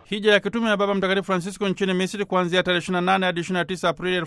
Hija ya kitume ya Baba Mtakatifu Francisco nchini Misri kuanzia tarehe 28 hadi 29 Aprili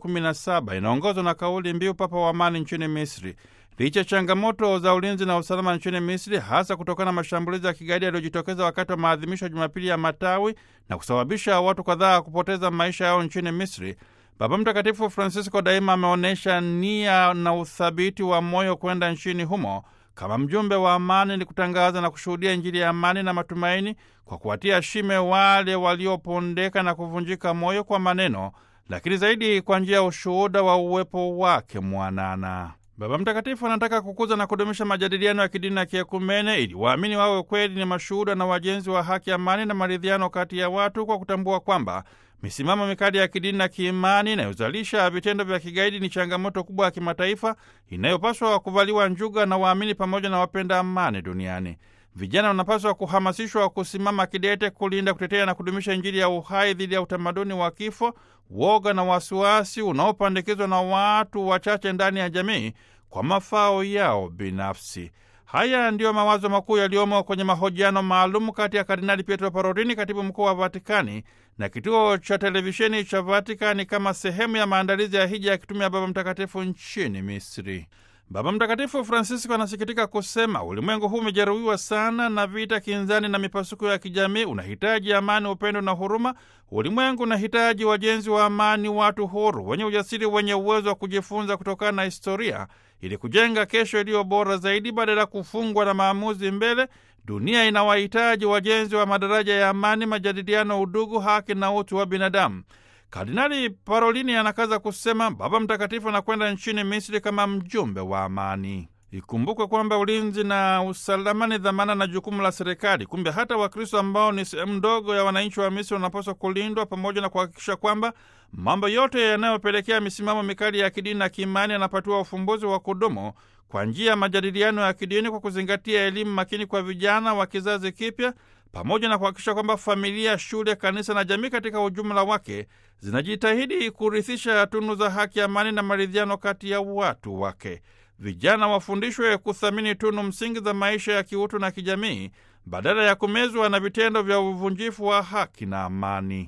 2017 inaongozwa na kauli mbiu Papa wa Amani nchini Misri. Licha changamoto za ulinzi na usalama nchini Misri, hasa kutokana na mashambulizi ya kigaidi yaliyojitokeza wakati wa maadhimisho ya Jumapili ya Matawi na kusababisha watu kadhaa kupoteza maisha yao nchini Misri, Baba Mtakatifu Francisco daima ameonyesha nia na uthabiti wa moyo kwenda nchini humo kama mjumbe wa amani, ni kutangaza na kushuhudia Injili ya amani na matumaini kwa kuwatia shime wale waliopondeka na kuvunjika moyo kwa maneno, lakini zaidi kwa njia ya ushuhuda wa uwepo wake mwanana. Baba Mtakatifu anataka kukuza na kudumisha majadiliano ya kidini na kiekumene ili waamini wawe kweli ni mashuhuda na wajenzi wa haki, amani na maridhiano kati ya watu, kwa kutambua kwamba misimamo mikali ya kidini na kiimani inayozalisha vitendo vya kigaidi ni changamoto kubwa ya kimataifa inayopaswa kuvaliwa njuga na waamini pamoja na wapenda amani duniani. Vijana wanapaswa kuhamasishwa kusimama kidete kulinda, kutetea na kudumisha Injili ya uhai dhidi ya utamaduni wa kifo, woga na wasiwasi unaopandikizwa na watu wachache ndani ya jamii kwa mafao yao binafsi. Haya ndiyo mawazo makuu yaliyomo kwenye mahojiano maalum kati ya Kardinali Pietro Parolini, katibu mkuu wa Vatikani, na kituo cha televisheni cha Vatikani kama sehemu ya maandalizi ya hija ya kitume ya Baba Mtakatifu nchini Misri. Baba Mtakatifu Francisco anasikitika kusema ulimwengu huu umejeruhiwa sana na vita, kinzani na mipasuko ya kijamii. Unahitaji amani, upendo na huruma. Ulimwengu unahitaji wajenzi wa amani, watu huru, wenye ujasiri, wenye uwezo wa kujifunza kutokana na historia ili kujenga kesho iliyo bora zaidi, badala ya kufungwa na maamuzi mbele. Dunia inawahitaji wajenzi wa madaraja ya amani, majadiliano, udugu, haki na utu wa binadamu. Kardinali Parolini anakaza kusema Baba Mtakatifu anakwenda nchini Misri kama mjumbe wa amani. Ikumbukwe kwamba ulinzi na usalama ni dhamana na jukumu la serikali. Kumbe hata Wakristo ambao ni sehemu ndogo ya wananchi wa Misri wanapaswa kulindwa, pamoja na kuhakikisha kwamba mambo yote yanayopelekea misimamo mikali ya kidini na kiimani yanapatiwa ufumbuzi wa kudumu kwa njia ya majadiliano ya kidini, kwa kuzingatia elimu makini kwa vijana wa kizazi kipya pamoja na kuhakikisha kwamba familia, shule, kanisa na jamii katika ujumla wake zinajitahidi kurithisha tunu za haki, amani na maridhiano kati ya watu wake. Vijana wafundishwe kuthamini tunu msingi za maisha ya kiutu na kijamii badala ya kumezwa na vitendo vya uvunjifu wa haki na amani.